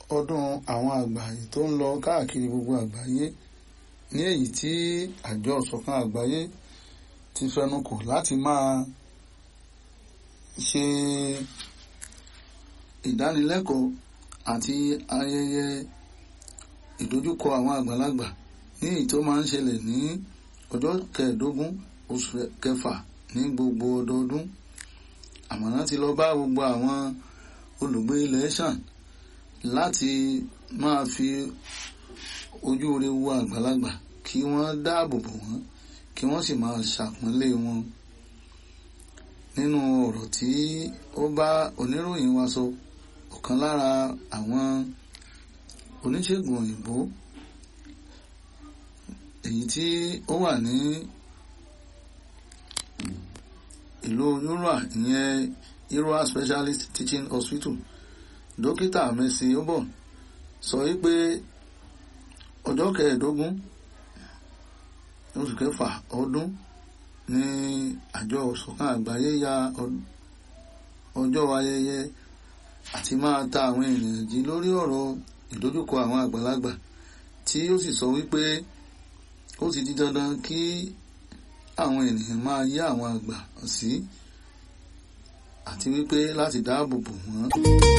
ọdún àwọn àgbà yìí tó ń lọ káàkiri gbogbo àgbáyé ní èyí tí àjọ ìṣọ̀kan àgbáyé ti fẹnukò láti máa ṣe ìdánilẹ́kọ̀ọ́ àti ayẹyẹ ìdojúkọ àwọn àgbàlagbà ní èyí tó máa ń ṣẹlẹ̀ ní ọjọ́ kẹẹ̀ẹ́dógún oṣù kẹfà ní gbogbo ọdọọdún àmọ̀ràn ti lọ bá gbogbo àwọn olùgbé ilẹ̀ ṣàn láti máa fi ojú rere wo àgbàlagbà kí wọ́n dáàbò bò wọ́n kí wọ́n sì máa ṣàpọ́nlé wọn nínú ọ̀rọ̀ tí ó bá oníròyìn wa sọ ọ̀kan lára àwọn oníṣègùn òyìnbó èyí tí ó wà ní ìlú yúrà ìyẹn Irua Specialist Teaching Hospital dókítà Mercy Obon sọ wípé ọjọ́ kẹẹ̀ẹ́dógún oṣù kẹfà ọdún ní àjọ ìṣọ̀kan àgbáyé ya ọjọ́ ayẹyẹ àti máa ta àwọn ènìyàn jí lórí ọ̀rọ̀ ìdojúkọ àwọn àgbàlagbà tí ó sì sọ wípé ó ti di dandan kí àwọn ènìyàn máa yá àwọn àgbà sí àti wípé láti dáàbò bò wọ́n.